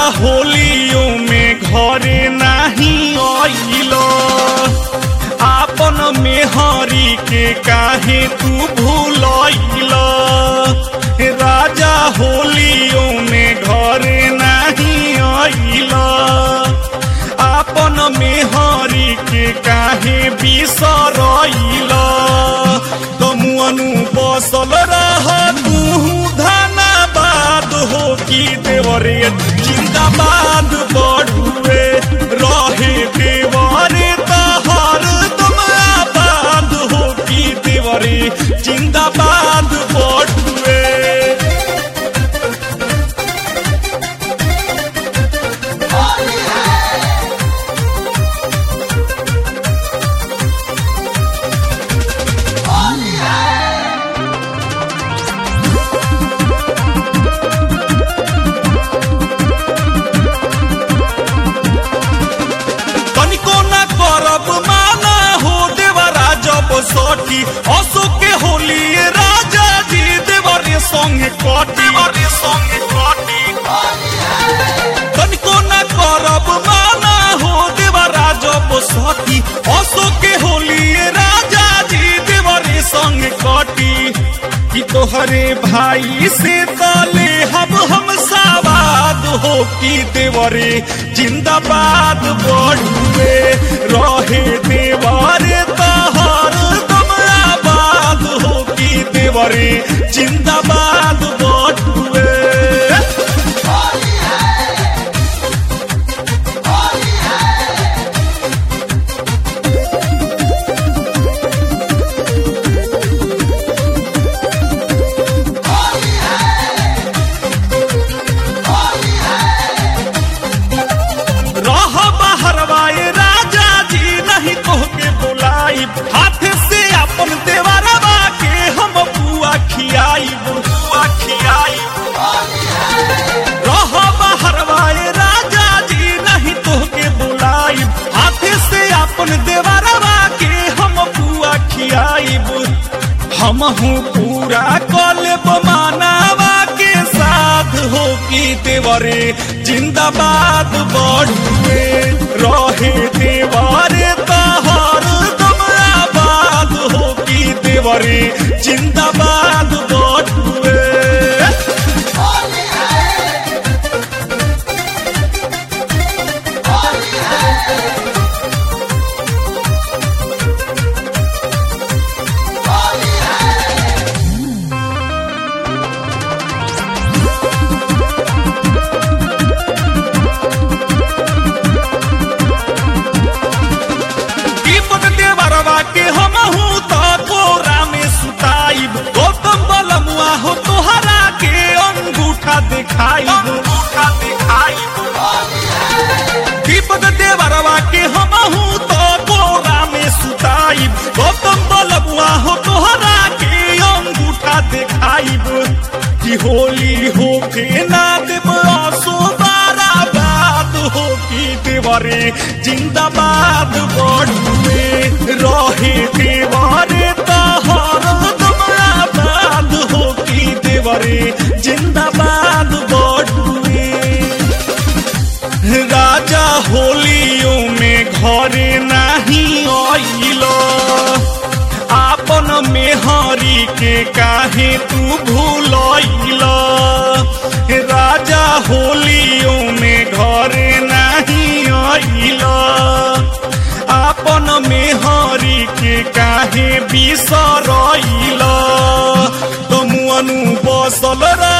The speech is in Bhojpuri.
होलियो में घरे नहीं आइल आपन मेहरी के काहे तू भूलैल राजा होलियो में घरे नहीं आइल आपन मेहरी के काहे बिसरैल तमुअनु बसल रह तू धनाबाद हो की देवरे जिंदाबाद बढ़ुए रहे देवरे तहर तुम आबाद हो की देवरे जिंदाबाद बढ़ुए तनिको न करब माना हो देवरा जब सटी अशोक के होली राजा जी देवरे संगे कटी संगे कटी तनिको न करब माना हो देवरा जब सटी अशोक के होली राजा जी देवरे संगे कटी कि तोहरे भाई से तले हम हम सावाद हो की देवरे जिंदाबाद बढ़ुए रहे देवरे तहर तुम आबाद हो की देवरे जिंदाबाद बढ़ुए रह बहरवाए राजा जी नहीं तोहके बुलाई हाथ से अपन देवरवा के हम बुआ खियाई बुआ खियाई रह बहरवाए राजा जी नहीं तोहके बुलाई हाथ से अपन देवरवा के हम बुआ खियाई हम हूँ पूरा कलब मानावा के साथ हो की देवरे जिंदाबाद बढ़ुए रहे देवरे तहर तुम आबाद हो की देवरे जिंदाबाद बढ़ुए दीपक देवरवा के हम हूँ तो कोरा में सुताइब गौतम बलमुआ हो तोहरा के अंगूठा दिखाई अंगूठा दिखाई दीपक देवरवा के हम हूँ तो कोरा में सुताइब गौतम बलमुआ हो तोहरा के अंगूठा दिखाइब कि होली हो के ना देव आसो बारा बात हो की देवरे जिंदाबाद बढ़ुए रहे देवरे तहर तुम आबाद हो की देवरे जिंदाबाद बढ़ुए राजा होलियो में घरे नहीं आइल आपन मेहरी के काहे तू भूलैल राजा होलियो में घरे नहीं आइल आपन मेहरी के काहे बिसरैल तमुअनु बसल रह